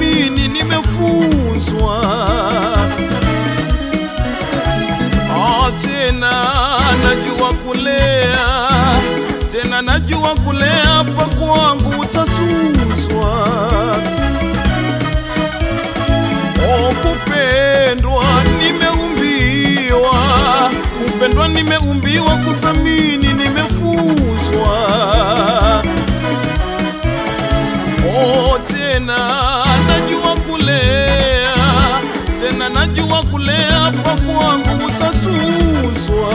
kuthamini nimefunzwa Ah, tena najua kulea tena najua kulea pa kwangu utatuzwa Oh, kupendwa nimeumbiwa, kupendwa nimeumbiwa, kuthamini nimefunzwa. Oh, tena najua kulea, tena najua kulea, kwa kwangu utatuzwa.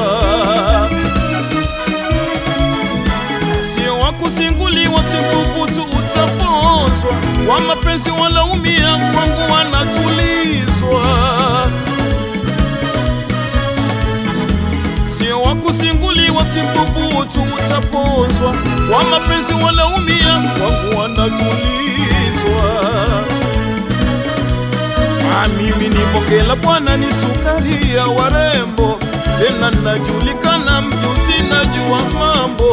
Sio wa kusinguliwa, si thubutu utaponzwa. Wa mapenzi walaumia, kwangu wanatulizwa. Sio wa kusinguliwa, si thubutu utaponzwa. Wa mapenzi walaumia, kwangu wanatulizwa. Ah, mimi ni bonge la bwana, ni sukari ya warembo, tena najulikana mjuzi, najua mambo.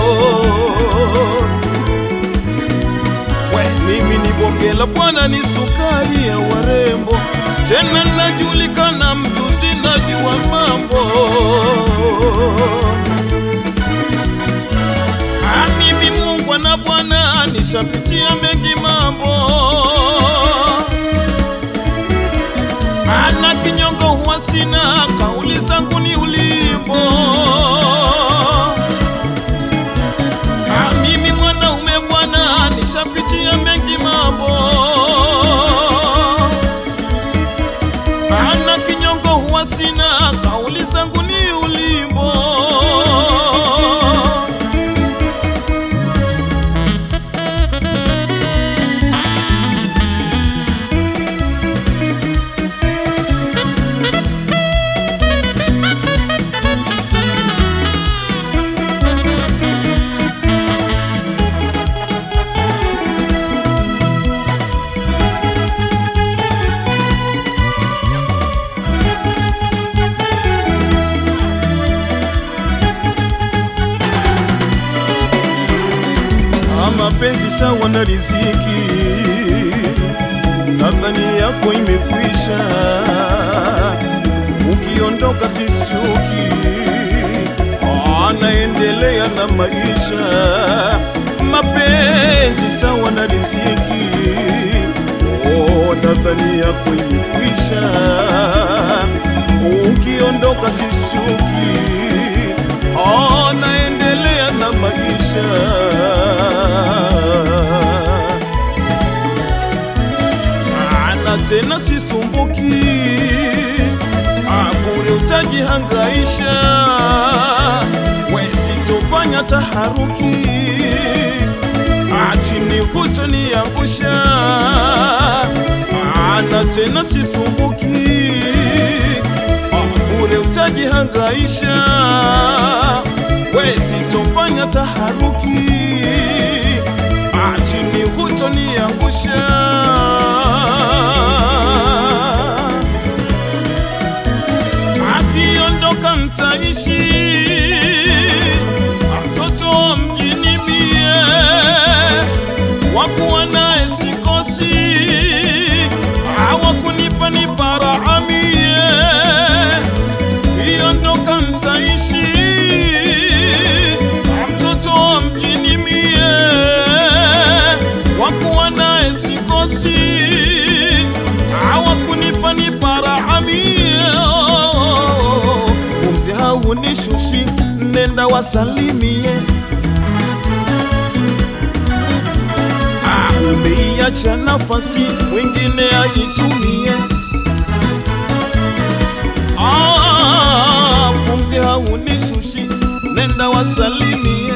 We, mimi ni bonge la bwana, ni sukari ya warembo, tena najulikana mjuzi, najua mambo. Ah, mimi Mungu na Bwana nishapitia mengi mambo ana kinyongo huwa sina, kauli zangu ni ulimbo. Ah, mimi mwanaume bwana, nishapitia mengi mambo. Ana kinyongo huwa sina, kauli zangu ni ulimbo. Ah, mapenzi sawa na riziki, nadhani yako imekwisha, ukiondoka sisiuki, Ah, naendelea na maisha. Mapenzi sawa na riziki, oh, nadhani yako imekwisha, ukiondoka sisiuki, Ah, naendelea na maisha na tena sisumbuki, Ah, bure utajihangaisha, we sitofanya taharuki, Ah, chini hutoniangusha, Ah, na tena sisumbuki, Ah, bure utajihangaisha, we sitofanya taharuki, Ah, chini hutoniangusha. akiondoka mtaishi mtoto wa mjini mie wakuwa naye sikosi hawakunipa ni paraha mie kiondoka mtaishi mtoto wa mjini mie wakuwa naye sikosi hawakunipa ni paraha mie pumzi haunishushi, nenda wasalimie. Ah, umeiacha nafasi mwingine aitumie. Ah, pumzi haunishushi, nenda wasalimie.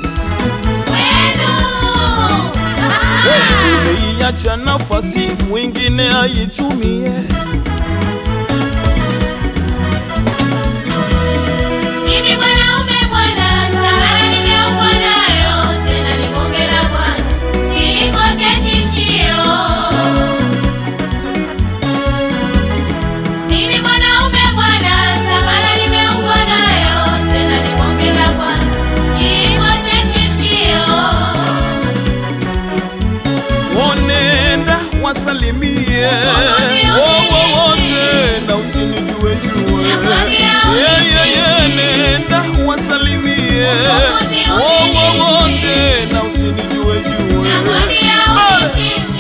Umeiacha nafasi mwingine aitumie. Mimi mwanaume bwana, samara nimeumbwa nayo, tena ni bonge la bwana, nilikote tishio. Mimi mwanaume bwana, samara nimeumbwa nayo, tena ni bonge la bwana, nilikote tishio. Onenda wasalimie yeye nenda wasalimie wowo wote na usinijue jue Bale.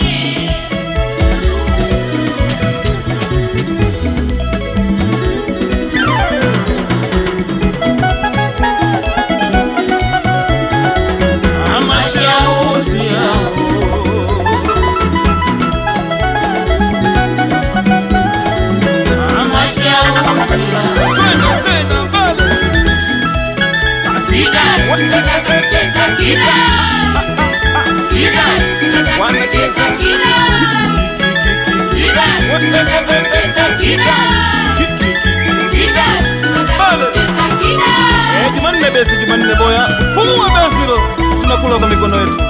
ama shauzi yao ama shauzi yao tena tena bale wanacheza Eh, Jumanne besi, Jumanne boya, fungua besi lo, tunakula kwa mikono yetu.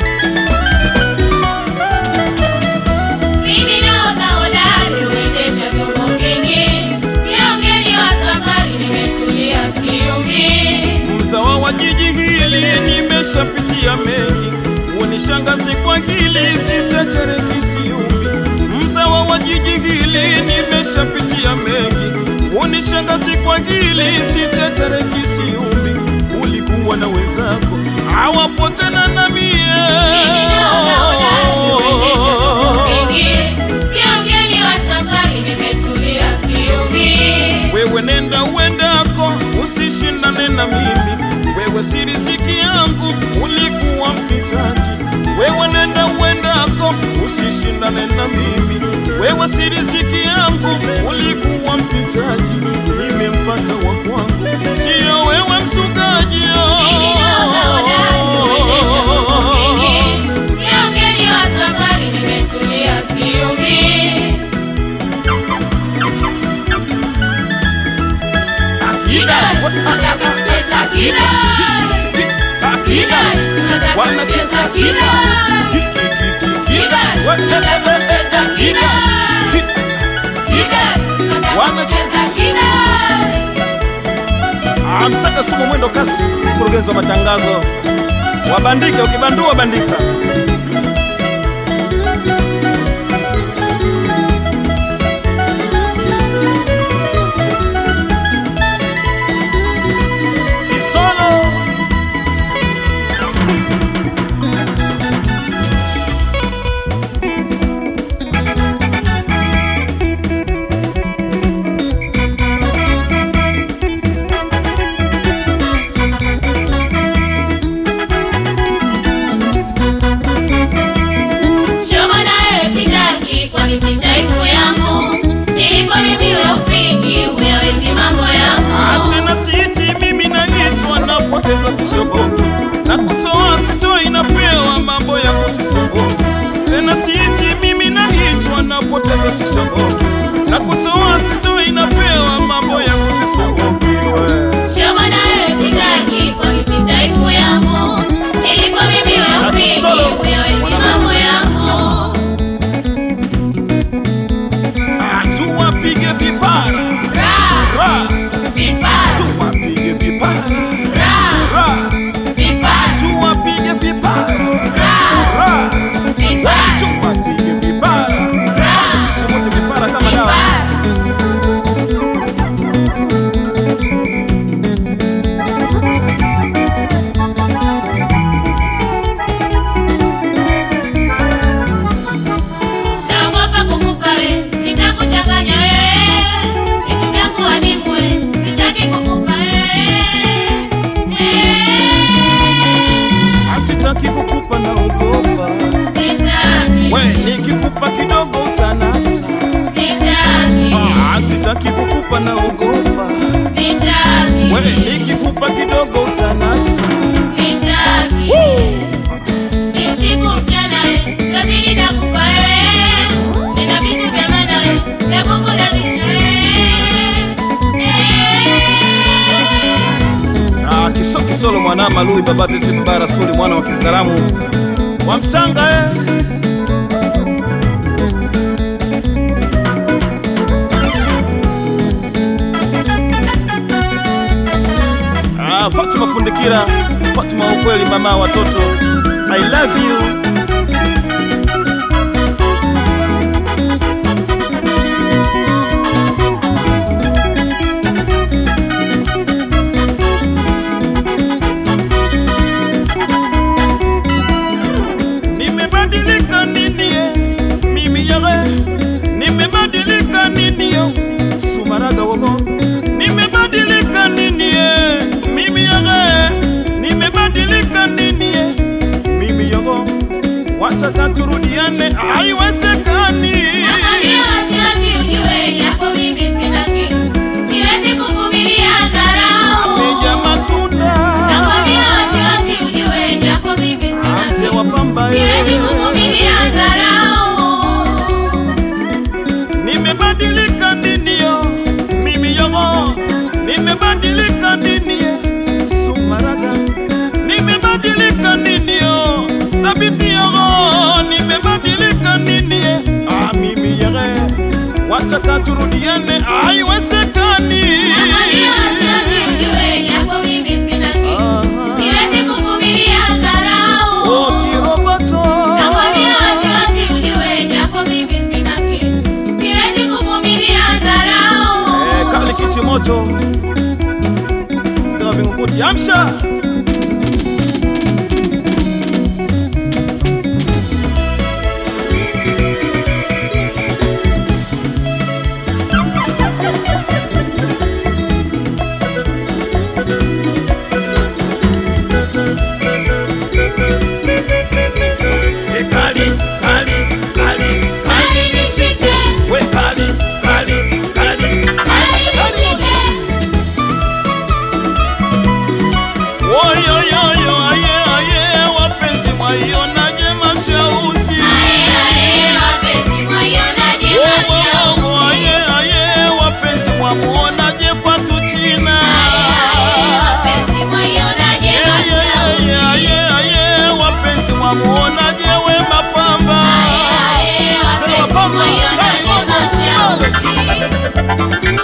Mimi nahodha hodari huendesha vyombo vingi, sio mgeni wa safari, nimetulia siumii. Mzawa wa jiji hili nimeshapitia mengi, unishangazi kwa hili sitetereki siumbi. Mzawa wa jiji hili nimeshapitia mengi, unishangazi kwa hili sitetereki siumbi. Ulikuwa na wenzako hawapo tena na mie Mimi nahodha hodari huendesha vyombo vingi, sio mgeni wa safari, nimetulia siumii. Wewe nenda uendako, usishindane na mimi. Wewe si riziki yangu, ulikuwa mpitaji. Wewe nenda uendako, usishindane na mimi. Wewe si riziki yangu, ulikuwa mpitaji. Nimempata wa kwangu, sio wewe msukaji. Mimi nahodha hodari huendesha vyombo vingi, sio mgeni wa safari, nimetulia siumii. Akida, Nataka kucheza kida, akida, wanacheza kida, kida, wanacheza Ah, Msaka Sumu mwendo kasi, mkurugenzi wa matangazo. Wabandike, ukibandua bandika. Kisolo Shobo naye sitaki, kwani si taipu yangu. Nilipo mimi we ufiki, huyawezi mambo yangu. Tena siti mimi naitwa napoteza sishoboki na kutoa sitoi napewa mambo ya kusisumbuki. Tena siti mimi naitwa napoteza sishoboki na kutoa sitoi napewa mambo ya kusisumbuki. we. Shobo naye sitaki, kwani si taipu yangu. Nilipo mimi we ufiki, Solo. huyawezi mambo yangu. Tuwapige vipara Ra, ra, vipara, tuwapige vipara ra, ra, vipara, tuwapige vipara ra, ra, vipara, tuwapige vipara ra, Chimuti vipara kama dawa. vipara. Naogopa kukupa we, nitakuchanganya wewe. Vitu vyangu adimu we, sitaki kukupa wewe. Eh, Asitaki kukupa na ugopa sitaki, we, nikikupa kidogo utanasa. sitaki, Ah, Asitaki kukupa na ugopa sitaki, we, nikikupa kidogo utanasa. sitaki. Si usiku mchana we, kazini nakupa wewe. Nina vitu vya maana we, vya kukulazimisha wewe. Eh. Ah, kiso kisolo mwana malui baba tete baba rasuli mwana wa Kizaramu wa Msanga eh. Ah, Fatuma Fundikira, Fatuma wa ukweli, mama wa watoto, I love you. maraga wogo nimebadilika nini eh, mimi yaga nimebadilika nini eh, mimi yogo wataka turudiane haiwezekani Nakwambia wasiwasi ujue, japo mimi sina kitu, siwezi kuvumilia dharau. ameja matunda Nakwambia wasiwasi ujue, japo mimi sina mzee kitu, wa pamba siwezi ye kuvumilia dharau. nimebadilika nini yo mimi yogo nimebadilika nini ye sumaraga nimebadilika nini yo thabiti yogo nimebadilika nini ye ah, mimi yege wataka turudiane haiwezekani Nakwambia wasiwasi ujue, japo mimi sina kitu, Ah, siwezi kuvumilia dharau. oh, kiroboto Nakwambia wasiwasi ujue, japo mimi sina kitu, siwezi kuvumilia dharau. Eh, kali kichi moto sema vingukuti amsha Eh, kali kali kali Kali nishike, we kali kali kali kali nishike. Oyoyoyo, aye aye, wapenzi mwaionaje mashauzi? Aye, aye, wapenzi mwaionaje Wowo, mashauzi? wowo, aye aye, wapenzi mwamuonaje Fatuchina? Aye, aye, wapenzi mwaionaje Aye, mashauzi? aye, aye, aye, wapenzi mwamuonaje Wema Pamba? Aye, aye, Sema wapenzi Pamba, mwaionaje kali moja. mashauzi?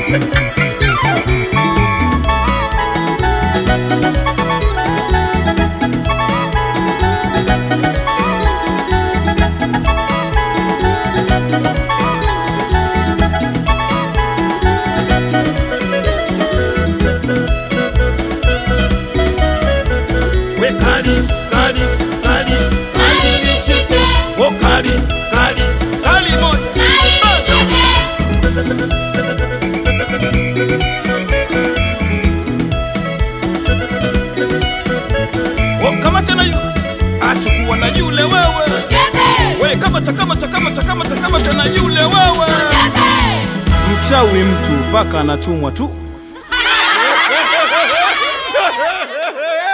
We kali, kali, kali, Kali nishike, oh kali, kali, kali moja. kali nishike. Oh, kamata na yule, achukua na yule wewe. Cheze, We kamata, kamata, kamata, kamata, kamata na yule wewe. cheze. Mchawi mtu mpaka anatumwa tu.